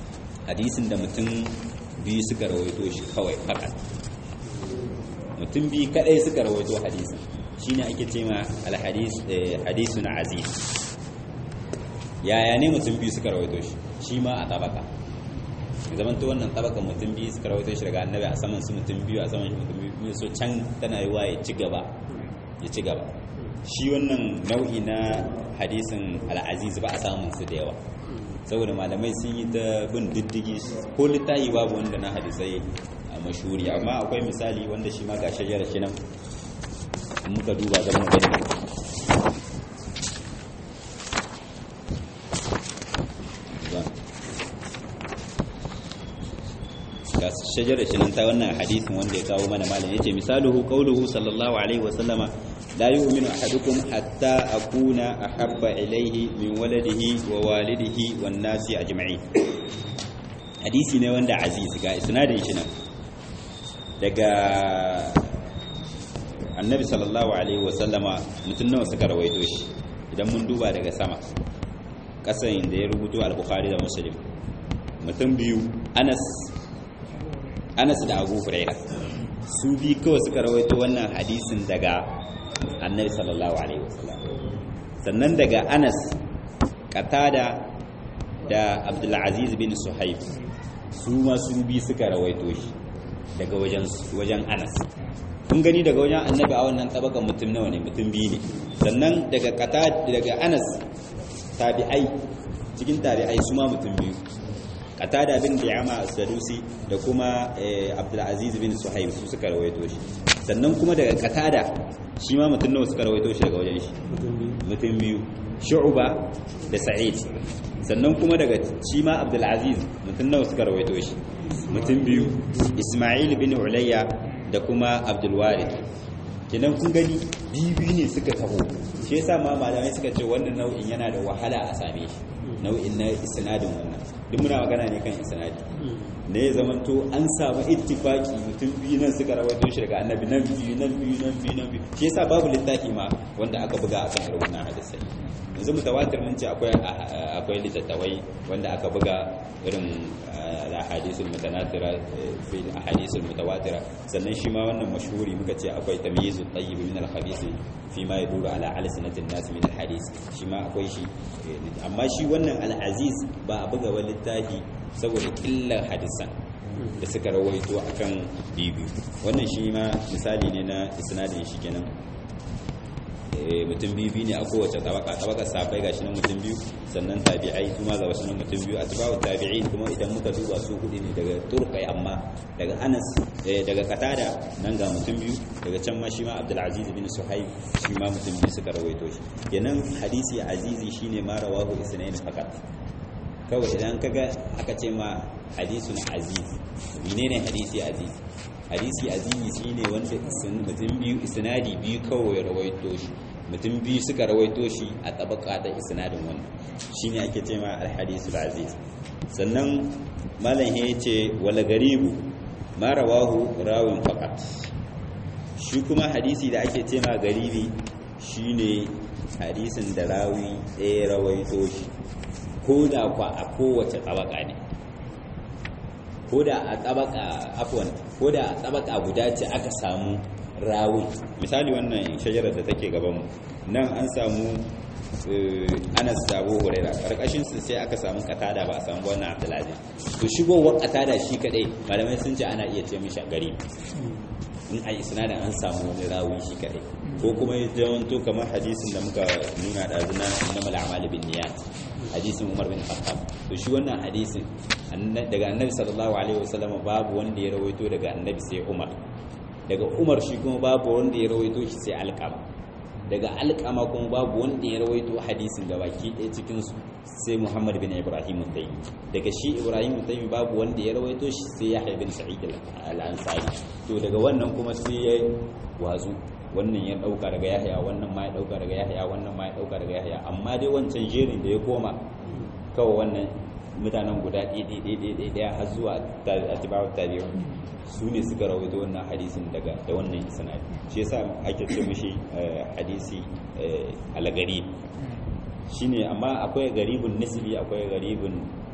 hadisin da mutum biyu suka rawaito shi kawai fakat mutum biyu kadai suka rawaito hadisin shine ake ce ma alhadis hadisun aziz yaya ne mutum biyu suka rawaito shi shi ma a tabaka zaman to wannan tabaka mutum biyu suka rawaito shi daga annabi a saman su mutum biyu a saman shi mutum biyu so can tana yi wa ya ci gaba ya ci gaba shi wannan nau'i na hadisin al'aziz ba a samun su da yawa saboda malamai sun yi ta bin diddigi ko littahi babu wanda na hadisai a mashuri amma akwai misali wanda shi ma ga shayyar shi nan muka duba zama gani ga shajar shi nan ta wannan hadisin wanda ya kawo mana malam yace misaluhu qawluhu sallallahu alaihi wa sallama la yu'minu ahadukum hatta akuna ahabba ilayhi min waladihi wa walidihi wan nasi ajma'in hadisi ne wanda aziz ga isnadin shi nan daga annabi sallallahu alaihi wa sallama mutun nawa suka rawaito shi idan mun duba daga sama kasan da ya rubuto al-bukhari da muslim mutum biyu anas anas da abu huraira su bi kawai suka rawaito wannan hadisin daga annabi sallallahu alaihi wasallam sannan daga anas qatada da abdulaziz bin suhaib su ma su bi suka rawaito shi daga wajen wajen anas kun gani daga wajen annabi a wannan tabakan mutum nawa ne mutum biyu ne sannan daga qatada daga anas tabi'ai cikin tabi'ai su ma mutum biyu qatada bin bi'ama as-sadusi da kuma abdulaziz bin suhaib su suka rawaito shi sannan kuma daga qatada shi ma mutum nawa suka rawaito shi daga wajen shi mutum biyu shu'ba da sa'id sannan kuma daga shi ma abdulaziz mutum nawa suka rawaito shi mutum biyu isma'il bin ulayya da kuma abdulwarith kenan kun gani biyu ne suka taho shi yasa ma malamai suka ce wannan nau'in yana da wahala a same shi nau'in na isnadin wannan duk muna magana ne kan isnadi ne ya zamanto an samu ittifaki mutum biyu nan suka rawaito shi daga annabi nan biyu nan biyu nan biyu nan biyu shi yasa babu littafi ma wanda aka buga akan irin wannan hadisai yanzu mutawatir mun ce akwai akwai littattafai wanda aka buga irin ahadisul mutanatira fil ahadisul mutawatira sannan shi ma wannan mashhuri muka ce akwai tamyizu tayyib min al-khabith fi ma yaduru ala alsinatin nas min al-hadith shi ma akwai shi amma shi wannan al-aziz ba a buga wani littafi saboda killar hadisan da suka rawaito akan bibi wannan shi ma misali ne na isnadin shi kenan mutum biyu ne a kowace tabaka tabaka sabai gashi nan mutum biyu sannan tabi'ai kuma ga wasu nan mutum biyu atba'u tabi'in kuma idan muka duba su hudu ne daga turkai amma daga anas daga katada nan ga mutum biyu daga can ma shi ma abdulaziz bin suhaib shi ma mutum biyu suka rawaito shi kenan hadisi azizi shine ma rawahu isnain fakat kawai idan kaga aka ce ma hadisun aziz menene hadisi aziz hadisi azizi shine wanda mutum biyu isnadi biyu kawai ya rawaito shi mutum biyu suka rawaito shi a tabaka da isnadin wannan shine ake ce ma alhadisul aziz sannan malam ya ce wala garibu ma rawahu rawin faqat shi kuma hadisi da ake ce ma garibi shine hadisin da rawi ɗaya rawaito shi ko da kwa a kowace tabaka ne ko da a tabaka afwan ko da a tabaka guda ce aka samu rawi misali wannan shajarar da take gaban mu nan an samu Anas da Abu Huraira karkashin su sai aka samu katada ba a samu wannan Abdulaziz to shigowar katada shi kadai malamai sun ce ana iya ce mishi gari in a isnadin an samu wani rawi shi kadai ko kuma ya zamanto kamar hadisin da muka nuna da zuna innamal a'malu bin niyyat hadisin Umar bin Khattab to shi wannan hadisin daga Annabi sallallahu alaihi wasallam babu wanda ya rawaito daga Annabi sai Umar daga Umar shi kuma babu wanda ya rawaito shi sai Alqama daga Alqama kuma babu wanda ya rawaito hadisin da baki ɗaya cikin su sai Muhammad bin Ibrahim al-Taymi daga shi Ibrahim al-Taymi babu wanda ya rawaito shi sai Yahya bin Sa'id al-Ansari to daga wannan kuma sai ya wazu wannan ya dauka daga Yahya wannan ma ya dauka daga Yahya wannan ma ya dauka daga Yahya amma dai wancan jerin da ya koma kawai wannan mutanen guda ɗaya har zuwa atibawar tabi'un su ne suka rawaito wannan hadisin daga da wannan isnadi shi yasa ake ce mishi hadisi algari shine amma akwai garibun nisbi akwai garibun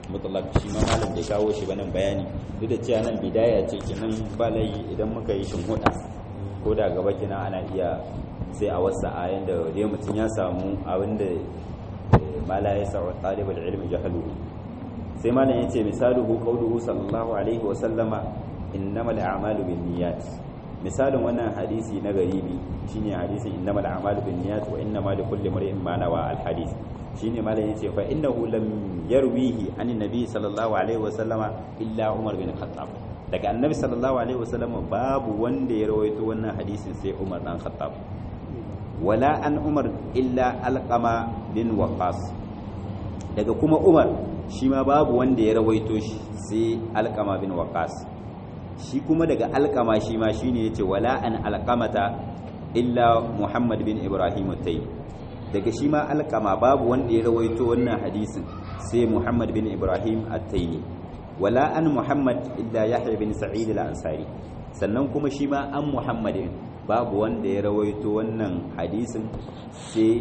mutlaq shi ma malam bai kawo shi ba nan bayani duk da cewa nan bidaya ce kenan ba lai idan muka yi shinhuda ko da gaba kenan ana iya sai a wasa a yanda dai mutum ya samu abinda mala ya sa talibul ilmi jahalu sai malam yace misaluhu qawluhu sallallahu alaihi wa sallama innamal a'malu binniyat misalin wannan hadisi na garibi shine hadisin innamal a'malu binniyat wa innamal likulli imrin ma nawa al hadis shine malam yace fa innahu lam yarwihi an nabi sallallahu alaihi wa sallama illa umar bin khattab daga annabi sallallahu alaihi wa sallama babu wanda ya rawaito wannan hadisin sai umar dan khattab wala an umar illa alqama bin waqas daga kuma umar shi ma babu wanda ya rawaito shi sai alqama bin waqas shi kuma daga alqama shi ma shine yace wala an alqamata illa muhammad bin ibrahim tayyib daga shi ma alqama babu wanda ya rawaito wannan hadisin sai muhammad bin ibrahim at-taymi wala an muhammad illa yahya bin sa'id al-ansari sannan kuma shi ma an muhammadin babu wanda ya rawaito wannan hadisin sai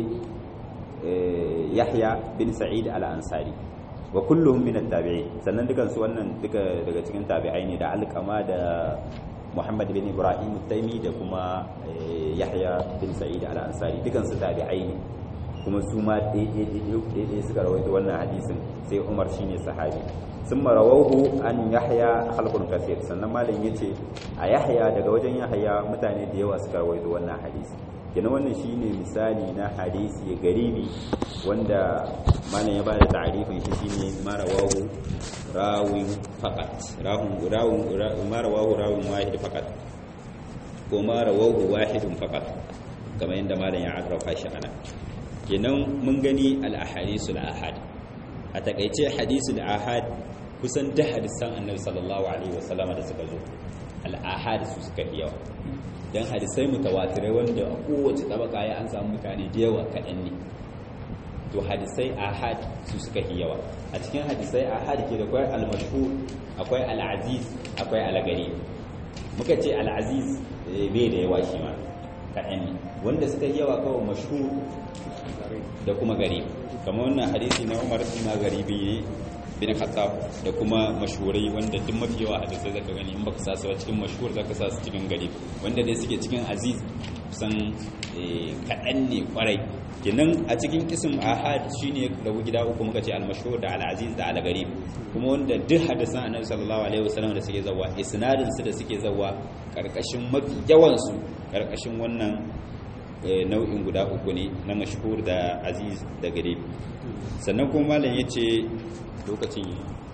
yahya bin sa'id al-ansari wa kulluhum min at-tabi'in sannan dukan su wannan duka daga cikin tabi'ai ne da alqama da muhammad bin ibrahim taimi da kuma yahya bin sa'id al-ansari dukan su tabi'ai ne kuma su ma daidai suka rawaito wannan hadisin sai umar shine sahabi sun marawahu an yahya halkun kasir sannan malam ya ce a yahya daga wajen yahya mutane da yawa suka rawaito wannan hadisi kenan wannan shine misali na hadisi garibi wanda malam ya ba da ta'arifin shi shine marawahu rawin faqat rawun rawun marawahu rawun wahid faqat ko marawahu wahidun faqat kamar yadda malam ya arrafa shi ana kenan mun gani al-ahadisul ahad a takaice hadisul ahad kusan da hadisan annabi sallallahu alaihi wasallam da suka zo al-ahad su suka fi yawa dan hadisai mutawatirai wanda a kowace tabaka ya an samu mutane da yawa kaɗan ne to hadisai ahad su suka fi yawa a cikin hadisai ahad ke da akwai al-mashhur akwai al-aziz akwai al-gari muka ce al-aziz bai da yawa shi ma kaɗan ne wanda suka yi yawa kawai mashhur da kuma gari kamar wannan hadisi na umar shi ma garibi ne bin khattab da kuma mashhurai wanda duk mafi yawa hadisai zaka gani in baka sa su cikin mashhur zaka sa su cikin gari wanda dai suke cikin aziz kusan kaɗan ne kwarai kenan a cikin kisim ahad shine rabu gida uku muka ce al-mashhur da al-aziz da al-gharib kuma wanda duk hadisan annabi sallallahu alaihi wasallam da suke zawa isnadin su da suke zawa karkashin mafi yawan su karkashin wannan nau'in guda uku ne na mashhur da aziz da garib sannan kuma malam yace lokacin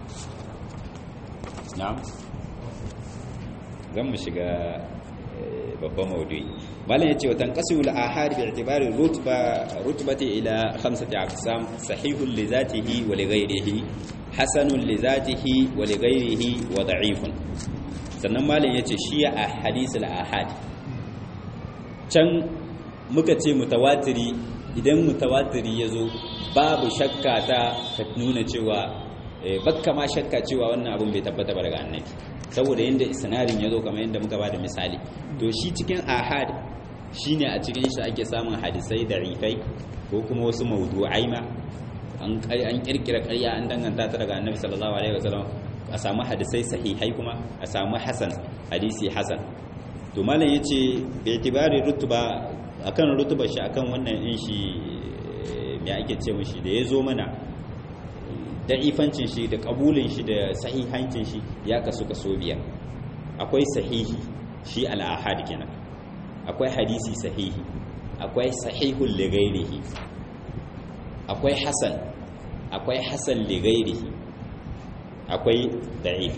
na'am zan mu shiga babban maudu'i malam yace wa tanqasimu al-ahad bi i'tibari rutba rutbati ila khamsati aqsam sahihun li zatihi wa li ghayrihi hasanun li zatihi wa li ghayrihi wa da'ifun sannan malam yace shi a hadisul ahad can muka ce mutawatiri idan mutawatiri ya zo babu shakka ta ka nuna cewa bakka ma shakka cewa wannan abin bai tabbata ba daga annabi saboda yadda isnadin ya zo kamar yadda muka ba da misali to shi cikin ahad shine a cikin shi ake samun hadisai da rifai ko kuma wasu mawdu'ai ma an kirkira ƙarya an danganta ta daga annabi sallallahu alaihi wasallam a samu hadisai sahihai kuma a samu hasan hadisi hasan to malam yace bi itibari rutuba akan rutuba shi akan wannan din shi me ake ce mishi da yazo mana da ifancin shi da kabulin shi da sahihancin shi ya kasu kaso biyar akwai sahihi shi al-ahad kenan akwai hadisi sahihi akwai sahihul li ghairihi akwai hasan akwai hasan li ghairihi akwai da'if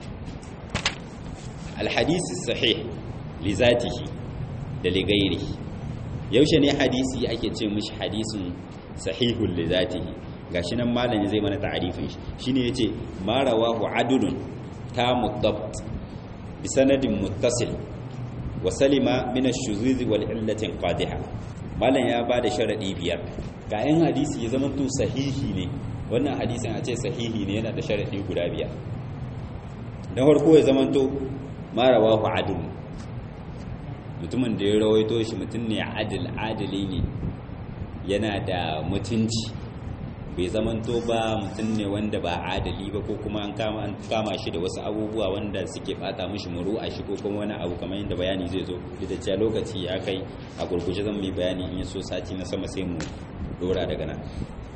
al-hadisi sahih li zatihi da li ghairihi yaushe ne hadisi ake ce mishi hadisin sahihul li zatihi gashi nan malami zai mana ta'arifin shi shine yace ma rawahu adlun tamu dabt bi sanadin muttasil wa salima min ash-shuzuz wal illati qadiha malam ya bada sharadi biyar ga yan hadisi ya zama to sahihi ne wannan hadisin a ce sahihi ne yana da sharadi guda biyar na farko ya zama to ma rawahu adlun mutumin da ya rawaito shi mutum ne adil adili ne yana da mutunci bai zamanto ba mutum ne wanda ba adali ba ko kuma an kama an kama shi da wasu abubuwa wanda suke bata mishi muru a shi ko kuma wani abu kamar yadda bayani zai zo da cewa lokaci ya kai a gurguje zan mai bayani in ya so sati na sama sai mu dora daga nan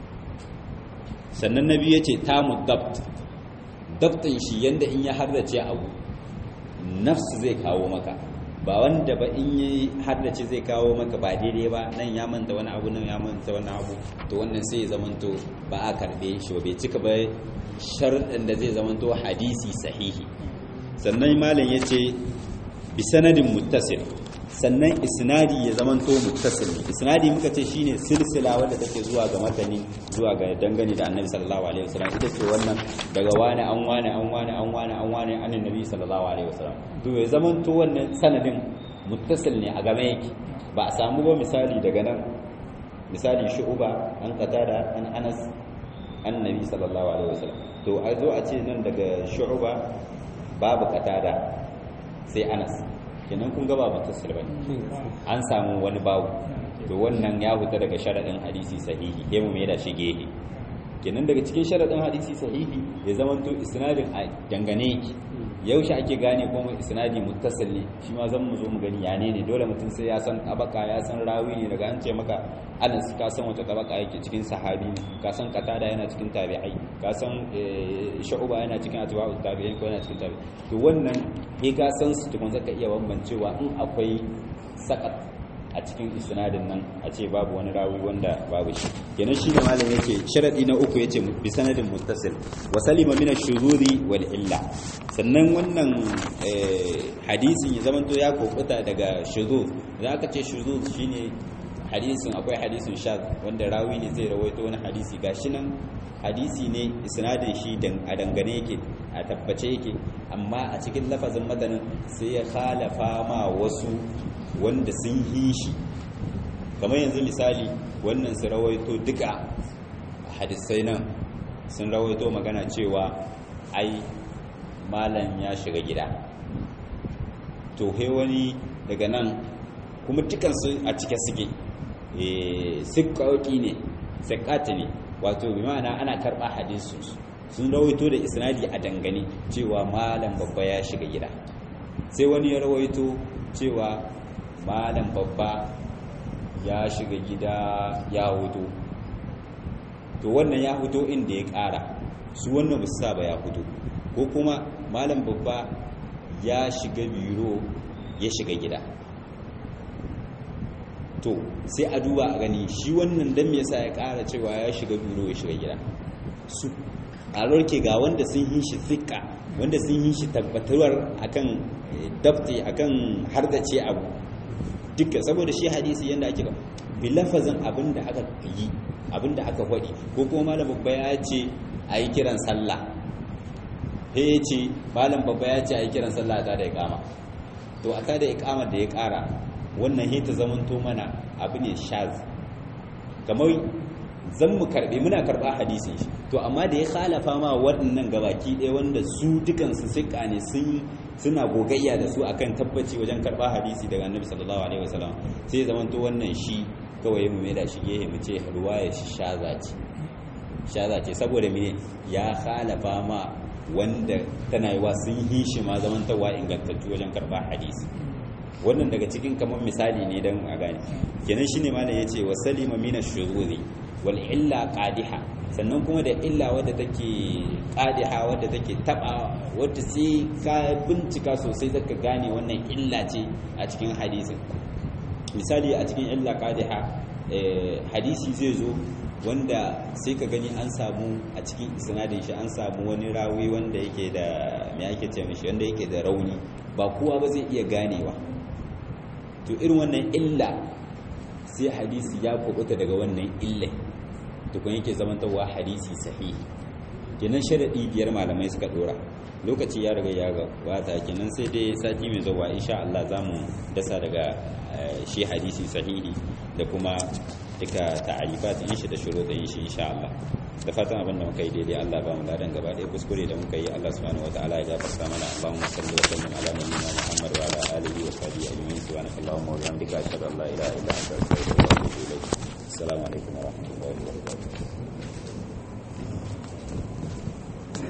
sannan na biyu ya ce tamu dabt dabtin shi yanda in ya hardace abu nafsu zai kawo maka ba wanda ba in yi haddace zai kawo maka ba daidai ba nan ya manta wani abu nan ya manta wani abu to wannan sai ya zamanto ba a karbe shi ba bai cika ba sharɗin da zai zamanto hadisi sahihi sannan malam ya ce bi sanadin muttasil sannan isnadi ya zamanto muttasil isnadi muka ce shine silsila wanda take zuwa ga matani zuwa ga dangane da annabi sallallahu alaihi wasallam ita ce wannan daga wani an wani an wani an wani an wani an annabi sallallahu alaihi wasallam to ya zamanto wannan sanadin muttasil ne a game yake ba a samu ba misali daga nan misali shu'uba an qatada an anas annabi sallallahu alaihi wasallam to a zo a ce nan daga shu'uba babu qatada sai anas kenan kun gaba ba tasir bane an samu wani babu to wannan ya huta daga sharadin hadisi sahihi sai mu da shi gehe kenan daga cikin sharadin hadisi sahihi ya zama to isnadin a dangane yake yaushe ake gane kuma isnadi muttasil ne shi ma zan mu zo mu gani yane ne dole mutum sai ya san tabaka ya san rawi ne daga an ce maka anas ka san wata tabaka yake cikin sahabi ne ka san qatada yana cikin tabi'ai ka san shu'ba yana cikin atba'u tabi'in ko yana cikin tabi'i to wannan sai ka san su tukun zaka iya bambancewa in akwai sakat a cikin isnadin nan a ce babu wani rawi wanda babu shi kenan shi ne malam yake sharadi na uku yace bi sanadin muttasil wa salima min ash-shuzuri wal illa sannan wannan hadisin ya zamanto ya kokuta daga shuzuz idan aka ce shuzuz shine hadisin akwai hadisin shaz wanda rawi ne zai rawaito wani hadisi gashi nan hadisi ne isnadin shi a dangane yake a tabbace yake amma a cikin lafazin matanin sai ya khalafa ma wasu wanda sun yi shi kamar yanzu misali wannan su rawaito duka hadisai nan sun rawaito magana cewa ai malam ya shiga gida to he wani daga nan kuma dukansu a cike suke sikkauki ne sikkati ne wato bi ma'ana ana karɓa hadisu sun rawaito da isnadi a dangane cewa malam babba ya shiga gida sai wani ya rawaito cewa malam babba ya shiga gida ya hutu to wannan ya hutu inda ya ƙara su wannan ba su saba ya hutu ko kuma malam babba ya shiga biro ya shiga gida to sai a duba a gani shi wannan dan me yasa ya ƙara cewa ya shiga biro ya shiga gida su a rorke ga wanda sun yi shi zika wanda sun yi shi tabbatarwar akan dabti akan hardace abu duka saboda shi hadisi yanda ake bi lafazin abinda aka yi abinda aka faɗi ko kuma malam babba ya ce a yi kiran sallah he ya ce malam babba ya ce a yi kiran sallah ta da ya kama to a ta da ikamar da ya ƙara wannan he ta zamanto mana abu ne shaz kamar zan mu karɓe muna karɓa hadisin shi to amma da ya khalafa ma waɗannan gabaki ɗaya wanda su dukansu siƙa ne sun suna gogayya da su akan tabbaci wajen karɓa hadisi daga annabi sallallahu alaihi wasallam sai zaman to wannan shi kawai mu da shi gehe mu ce ruwaya shi shaza ce shaza ce saboda mene ya khalafa ma wanda tana yi wa sun yi shi ma zaman tawa ingantattu wajen karɓa hadisi wannan daga cikin kamar misali ne don a gane kenan shine malam yace wa salima mina shururi wal illa qadiha sannan kuma da illa wadda take qadiha wadda take taba wadda sai ka bincika sosai zaka gane wannan illa ce a cikin hadisin misali a cikin illa qadiha hadisi zai zo wanda sai ka gani an samu a cikin isnadin shi an samu wani rawi wanda yake da me ake ce mishi wanda yake da rauni ba kowa ba zai iya ganewa to irin wannan illa sai hadisi ya kubuta daga wannan illai tukun yake zamantarwa hadisi sahihi kenan sharadi biyar malamai suka dora lokaci ya riga ya gabata kenan sai dai sati mai zuwa insha Allah zamu dasa daga shi hadisi sahihi da kuma duka ta'arifat in shi da shuruɗin shi insha Allah da fatan abin da muka yi daidai Allah ba mu ladan gaba ɗaya kuskure da muka yi Allah subhanahu wataala ya gafarta mana Allahumma salli wa sallim ala nabiyyina Muhammad wa ala alihi wa sahbihi ajma'in subhanakallahumma wa bihamdika ashhadu an la ilaha illa anta astaghfiruka